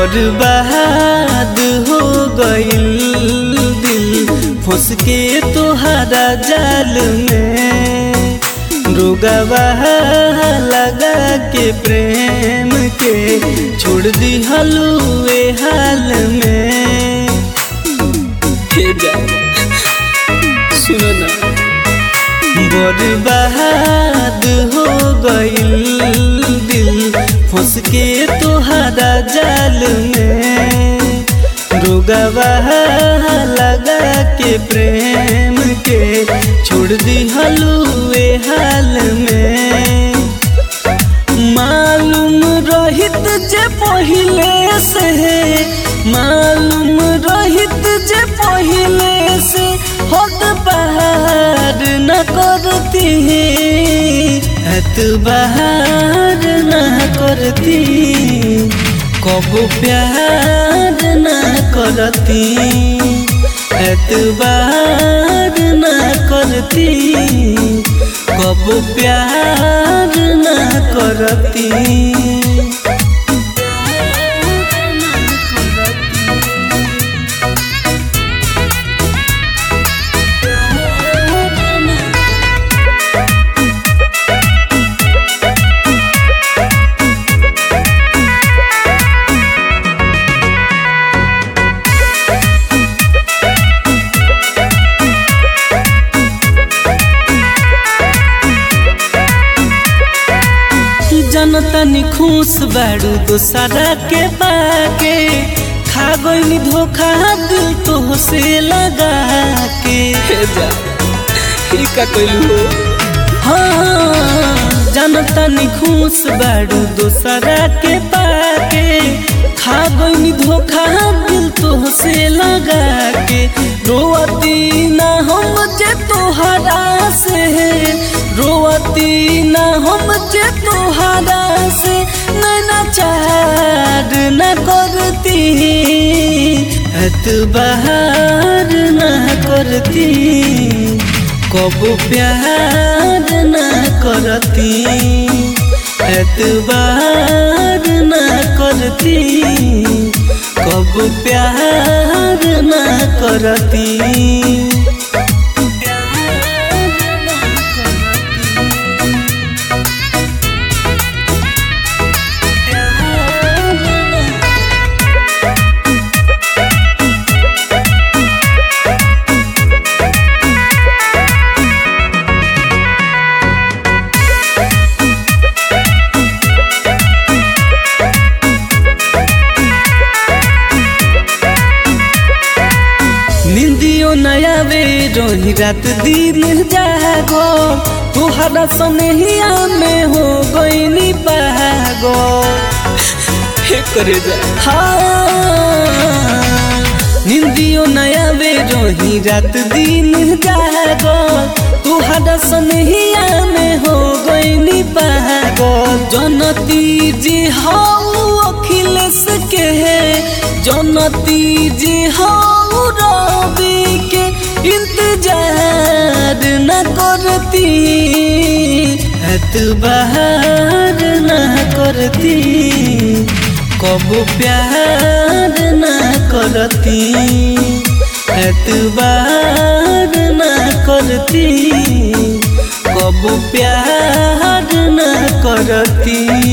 बर्बाद हो गइल दिल फंस के तोहरा जाल में रोगवा लगा के प्रेम के छोड़ दी हलुए हाल में हे जा सुनो ना बर्बाद हो गइल दिल फंस के तोहरा जाल में रोगवा लगा के प्रेम के छोड़ दी हलुए हाल में मालूम रहित जे पहिले से मालूम रहित जे पहिले से हद बहार न करती एतबार न करती कब प्यार न करती एतबार न करती कब प्यार न करती जनता नि खुश बाड़ू दोसरा के बाके खा गई धोखा दिल तो से लगा के जा ई का कइलू हाँ जनता नि खुश बाड़ू दोसरा के बाके खा गई धोखा दिल तो से लगा के रोती ना हम जे तोहरा से रोती ना हम जे तोहरा से नैना चार न करती एतबार न करती कब प्यार न करती एतबार न करती कब प्यार न करती निंदियो नया वे रोही रात दिन जागो तुहरा सनहिया में हो गईनी पागो हे करे जा हाँ निंदियो नया वे रोही रात दिन जागो तुहरा सनहिया में हो गईनी पागो जनती जी हाउ अखिलेश के जनती जी हाउ रवि के इंतजार न करती एतबार न करती कब प्यार न करती एतबार न करती कब प्यार न करती